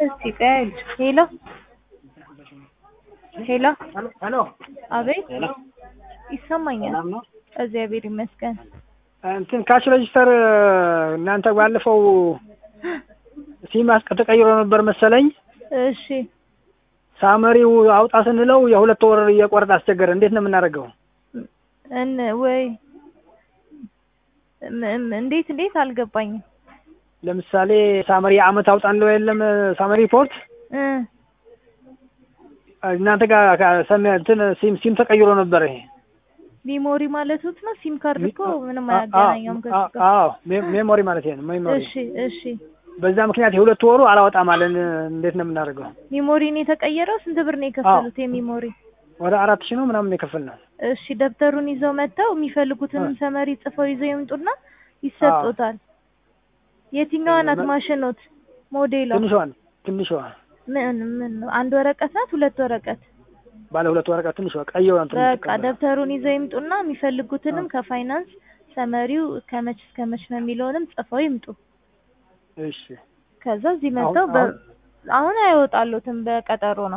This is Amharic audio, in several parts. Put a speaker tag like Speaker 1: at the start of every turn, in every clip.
Speaker 1: እስቲ ቆይ ሄሎ ሄሎ
Speaker 2: ሄሎ
Speaker 1: አቤት
Speaker 2: ሄሎ
Speaker 1: ይሰማኛል።
Speaker 2: ሰላም ነው።
Speaker 1: እግዚአብሔር ይመስገን።
Speaker 2: እንትን ካሽ ሬጅስተር እናንተ ባለፈው ሲም አስቀ ተቀይሮ ነበር መሰለኝ።
Speaker 1: እሺ
Speaker 2: ሳመሪው አውጣ ስንለው የሁለት ወር እየቆረጠ አስቸገረ። እንዴት ነው የምናደርገው?
Speaker 1: እን ወይ ም- ም- እንዴት እንዴት አልገባኝም።
Speaker 2: ለምሳሌ ሳመሪ አመት አውጣ እንለው የለም ሳመሪ ሪፖርት
Speaker 1: እ
Speaker 2: እናንተ ጋር ካ- ሰም- እንትን ሲም ሲም ተቀይሮ ነበር ይሄ
Speaker 1: ሚሞሪ ማለቱት ነው። ሲም ካርድ እኮ ምንም
Speaker 2: አ-
Speaker 1: አያገናኘውም ከሱ
Speaker 2: አ-
Speaker 1: ጋር።
Speaker 2: አዎ ሜ- ሜሞሪ ማለት ነው ሜሞሪ።
Speaker 1: እሺ እሺ
Speaker 2: በዛ ምክንያት የሁለት ወሩ አላወጣም አለን። እንዴት ነው የምናደርገው?
Speaker 1: ሚሞሪን የተቀየረው ስንት ብር ነው የከፈሉት? የሚሞሪ
Speaker 2: ወደ አራት ሺህ ነው ምናምን የከፈልነው።
Speaker 1: እሺ ደብተሩን ይዘው መጥተው የሚፈልጉትንም
Speaker 2: አ-
Speaker 1: ሰመሪ ጽፈው ይዘው ይምጡና ይሰጡታል። የትኛዋ ናት
Speaker 2: መ-
Speaker 1: ማሽኖት? ሞዴሏ
Speaker 2: ትንሿን ትንሿ
Speaker 1: ምን ምን ነው? አንድ ወረቀት ናት? ሁለት ወረቀት?
Speaker 2: ባለ ሁለት ወረቀት ትንሿ ቀይዋን ትንሽ
Speaker 1: በቃ ደብተሩን ይዘው ይምጡና የሚፈልጉትንም ከፋይናንስ ሰመሪው ከመች እስከ መች ነው የሚለውንም ጽፈው ይምጡ።
Speaker 2: እሺ
Speaker 1: ከዛ እዚህ
Speaker 2: አሁን-
Speaker 1: መጥተው በ-
Speaker 2: አሁን-
Speaker 1: አሁን አይወጣሉትም በቀጠሮ ነው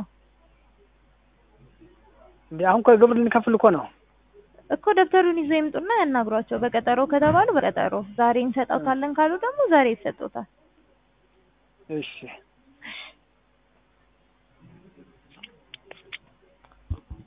Speaker 2: እንዴ አሁን እኮ ግብር ልንከፍል እኮ ነው።
Speaker 1: እኮ ደብተሩን ይዘው ይምጡና ያናግሯቸው። በቀጠሮ ከተባሉ በቀጠሮ ዛሬ እንሰጠው ካለን ካሉ ደግሞ ዛሬ ይሰጡታል።
Speaker 2: እሺ